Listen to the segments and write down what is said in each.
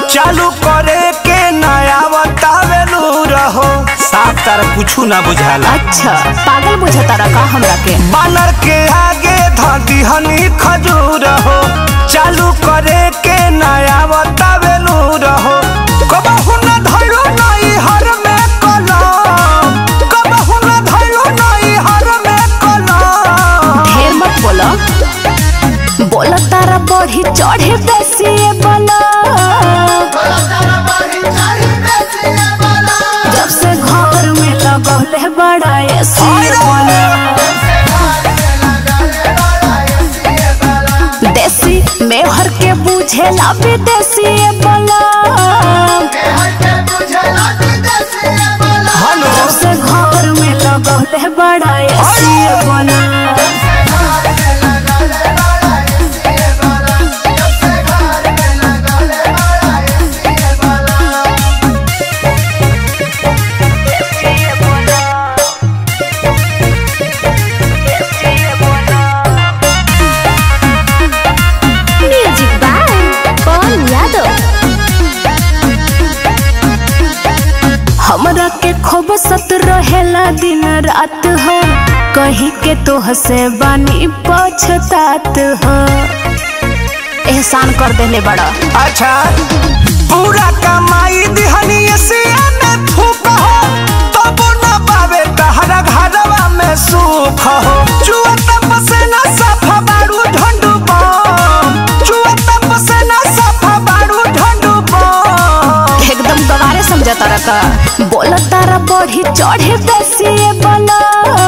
चालू करे के नया बतावेलू रहो साफ तारा कुछ ना बुझाला अच्छा पागल बुझता रखा हमरा के बानर के आगे धदी हनी खजूर हो चालू करे के नया बतावेलू रहो कबहू न धइलो नई हर में कलम कबहू न धइलो नई हर में कलम ढेर मत बोलो बोला तारा बढ़ी चढ़े बेसी बोला जब से घर में लगौले बड़ा एसी बोला देसी मेहर के बुझेला विदेशी बोला हेलो जब से घर में लगौले बड़ा एसी बोला म्यूजिक बाय पवन यादव हमरा के खूब सत रहेला दिन रात हो कहीं के तो हसे बानी पछतात हो एहसान कर देले बड़ा अच्छा पूरा कमाई दिहनी से में फूक हो तब न पावे तहरा घरवा में सुख हो चुआ तप से न सफा बारू ढंडू बम चुआ तप से न सफा बारू ढंडू बम एकदम गवारे समझता रखा बोला तारा बढ़ी चढ़े बेसी बोला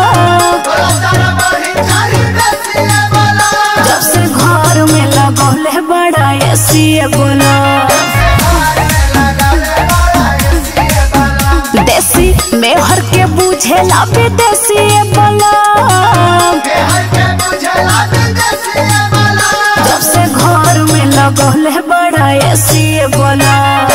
जब से घर में लगौले बड़ा एसी बोला देसी मेहर के बुझेला विदेशी बोला जब से घर में लगौले बड़ा एसी बोला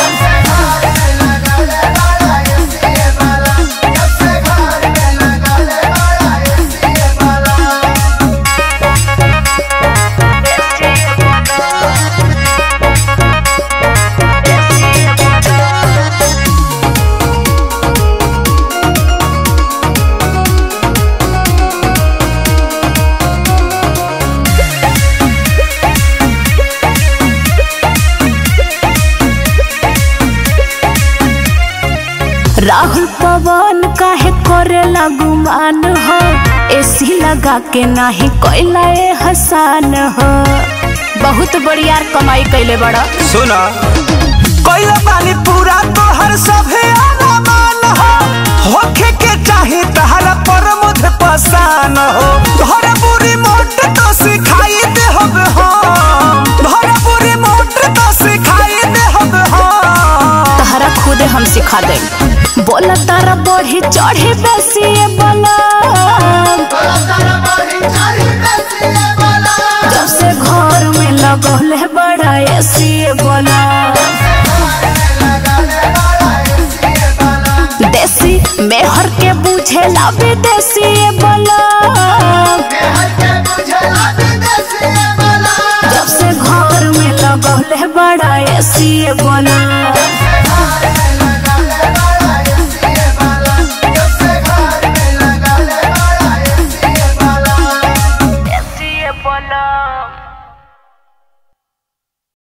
राहुल पवन काहे करे गुमान हो एसी लगा के नाही कोइला ए हसान हो बहुत बढ़िया कमाई कैले बड़ा सुना कोई बानी पूरा तोहर सभे अरमान हो होखे के चाही तहरा पर मुझ पसान हो धर बुरी मोट तो सिखाई दे हब हम धर बुरी मोट तो सिखाई दे हब हम तहरा खुदे हम सिखा दे बोला तारा बढ़ी चढ़ी बेसी बोला जब से घर में लगौले बड़ा एसी बोला देसी मेहर के बुझेला विदेशी बोला जब से घर में लगौले बड़ा एसी बोला